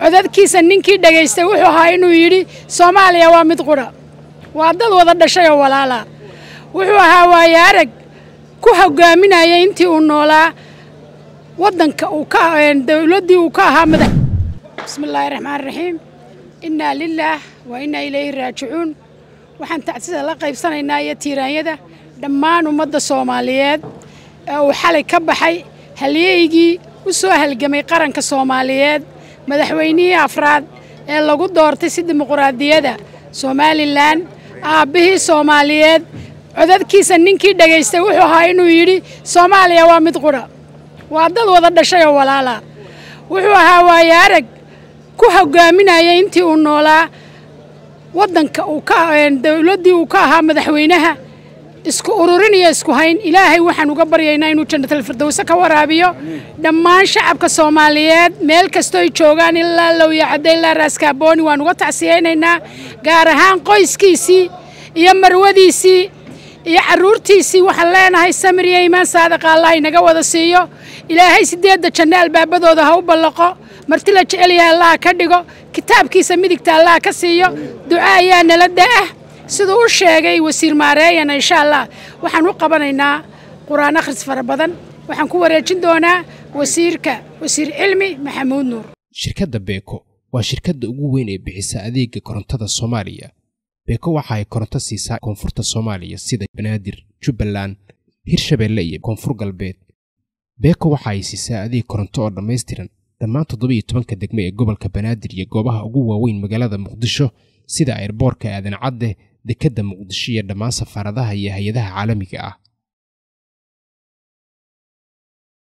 codadkiisa ninkii dhegaystay wuxuu ahaa inuu yidhi soomaaliya waa mid qudha waa dad wada dhashay oo walaala wuxuu ahaa waaye arag ku hogaaminaya intii uu noolaa waddanka uu ka dowladdii uu ka ahaa madax bismi illaahi raxmaan raxiim innaa lilaah wa innaa ilayhi raajicuun waxaan tacsida la qaybsanaynaa iyo tiiraanyada dhammaan ummadda soomaaliyeed ee uu xalay ka baxay halyeygii u soo halgamay qaranka soomaaliyeed madaxweynihii afraad ee lagu doortay si dimuquraadiyada somalilan aabbihii soomaaliyeed codadkiisa ninkii dhegaystay wuxuu ahaa inuu yidhi soomaaliya waa mid qudha waa dad wada dhashay oo walaala wuxuu ahaa waaye arag ku hogaaminaya intii uu noolaa waddanka uu ka dowladdii uu ka ahaa madaxweynaha isku ururin iyo isku hayn ilaahay waxaan uga baryaynaa inuu jannatal firdowse ka waraabiyo dhammaan shacabka soomaaliyeed meel kastooy joogaan ilaa lowyacadda ilaa raaskaabooni waan uga tacsiyaynaynaa gaar ahaan qoyskiisii iyo marwadiisii iyo carruurtiisii waxaan leenahay samir iyo iimaan saadaqa allah inaga wada siiyo ilaahay siddeedda janno albaabadooda ha u ballaqo marti la jecelyaha allah ka dhigo kitaabkiisa midigta allah ka siiyo duca ayaa nala da'ah siduu u sheegay wasiir maareeyana insha allah waxaan u qabanaynaa qur-aan akhris fara badan waxaan ku wareejin doonaa wasiirka wasiir cilmi maxamuud nuur shirkadda beeko waa shirkadda ugu weyn ee bixisa adeega korontada soomaaliya beeko waxa ay koronto siisaa koonfurta soomaaliya sida banaadir jubbaland hirshabeelle iyo koonfur galbeed beeko waxa ay siisaa adeeg koronto oo dhammaystiran dhammaan toddobiiyo tobanka degme ee gobolka banaadir iyo goobaha ugu waaweyn magaalada muqdisho sida airboorka aadan cadde dekedda muqdisho iyo dhammaan safaaradaha iyo hay-adaha caalamiga ah